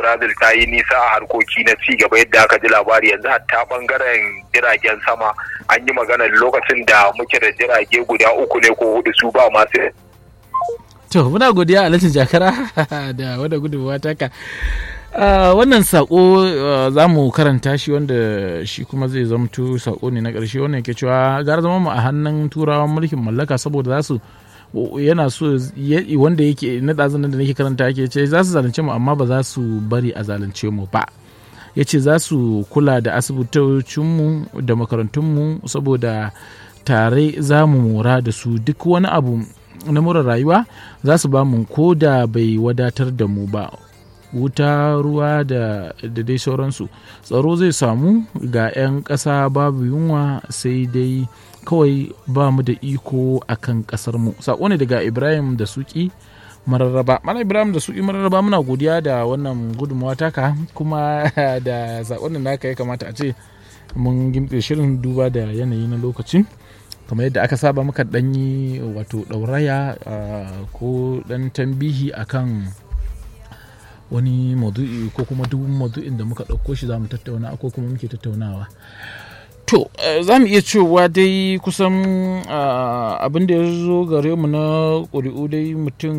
brazil ta yi nisa a harkoki na ci gaba yadda aka ji labari yanzu hatta bangaren jiragen sama an yi magana lokacin da muke da jirage guda uku ne ko hudu su ba masu to muna godiya alhaji jakara da wadda gudunmawa taka Uh, wannan sako uh, za mu karanta shi wanda shi kuma zai zamto sako ne na ƙarshe wannan ke cewa gara zama mu a hannun turawan mulkin mallaka saboda za su yana so wanda yake na ɗazunan da nake karanta yake ce za su zalunce mu amma ba za su bari a zalunce mu ba ya ce za su kula da asibitocinmu da makarantunmu saboda tare za mu mora da su duk wani abu na mura rayuwa za su ba mu ko da bai wadatar da mu ba wuta ruwa da dai sauransu tsaro zai samu ga 'yan ƙasa babu yunwa sai dai kawai ba mu da iko a kan ƙasarmu saƙo ne daga ibrahim da suki mararraba mana ibrahim da suki mararraba muna godiya da wannan gudunmawa taka kuma da saƙon da naka ya kamata a ce mun gimtse shirin duba da yanayi na lokacin kamar yadda aka saba muka ɗanyi wato ɗauraya ko ɗan tambihi akan wani maudu'i ko kuma duk maudu'in da muka ɗauko shi za mu tattauna ko kuma muke tattaunawa to za mu iya cewa dai kusan abin da ya zo gare mu na ƙuri'u dai mutum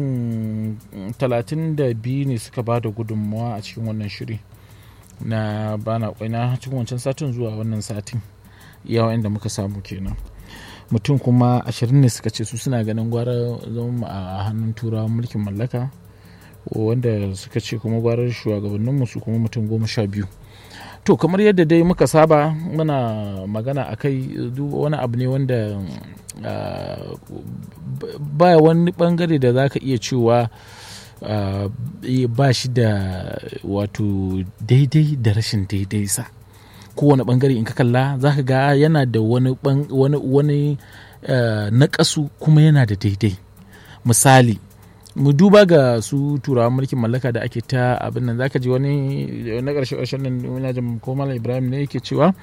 32 ne suka ba da gudunmawa a cikin wannan shiri na bana kwaina cikin wancan satin zuwa wannan satin yawa inda muka samu kenan mutum kuma 20 ne suka ce su suna ganin gwara zama a hannun turawan mulkin mallaka wanda suka ce kuma gwarar shugabanninmu su kuma mutum goma sha biyu to kamar yadda dai muka saba muna magana a kai wani abu ne wanda ba wani bangare da za ka iya cewa ba shi da wato daidai da rashin daidai sa kowane bangare in ka kalla za ka ga yana da wani wani naƙasu kuma yana da daidai misali mu duba ga su turawan mulkin mallaka da ake ta abin nan zaka ji wani na ƙarshe ƙarshen nan ina jin ko malam ibrahim ne yake cewa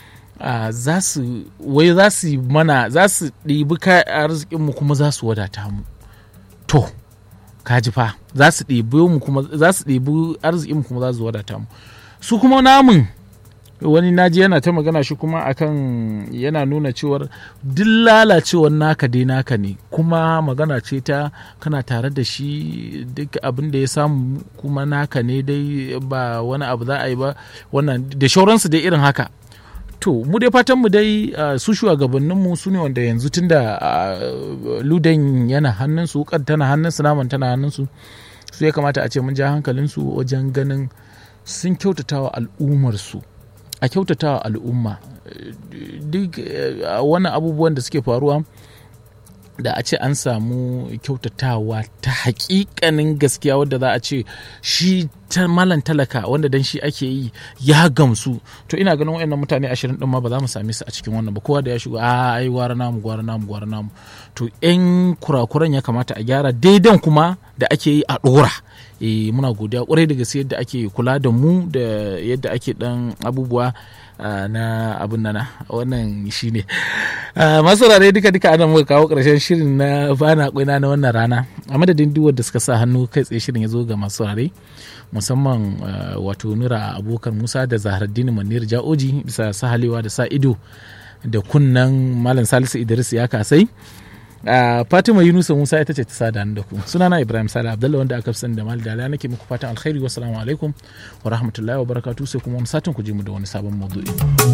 za su wai za su mana za su ɗibi arzikin mu kuma za su wadata mu to kaji fa za su ɗibi mu kuma za su ɗibi arzikin mu kuma za su wadata mu su kuma namun wani naji yana ta magana shi kuma akan yana nuna cewar duk lalacewar naka dai naka ne kuma magana ce ta kana tare da shi duk abin da ya samu kuma naka ne dai ba wani abu za a yi ba wannan da shauransu dai irin haka to mu dai fatan mu dai su shugabanninmu su ne wanda yanzu tunda ludan yana hannunsu wukar tana hannunsu naman tana hannunsu su ya kamata a ce mun ja hankalinsu wajen ganin sun kyautatawa al'ummarsu a kyautatawa al'umma duk wani abubuwan da suke faruwa da a ce an samu kyautatawa ta hakikanin gaskiya wadda za a ce shi ta malan talaka wanda dan shi ake yi ya gamsu to ina ganin wayannan mutane ashirin din ma ba za mu same su a cikin wannan ba kowa da ya shigo a ai gwara namu gwara namu gwara namu to yan kurakuran ya kamata a gyara daidan kuma da ake yi a dora e, muna godiya kwarai da gaske yadda ake kula da mu da yadda ake dan abubuwa na abun nana wannan shine masu rare duka duka ana muka kawo karshen shirin na bana kwaina na wannan rana a madadin duk wanda suka sa hannu kai tsaye shirin ya zo ga masu rare musamman wato nura abokan musa da zaharaddini manir ja'oji bisa sahalewa da sa ido da kunnan malam salisu idris ya kasai Uh, Fatima Yunusa Musa ita ce ta sada da ku. Sunana Ibrahim Sale Abdullah wanda aka fi sani da Mal Dala nake muku fatan alkhairi wassalamu alaikum wa rahmatullahi wa barakatuh sai kuma wani satin ku je mu da wani sabon maudu'i.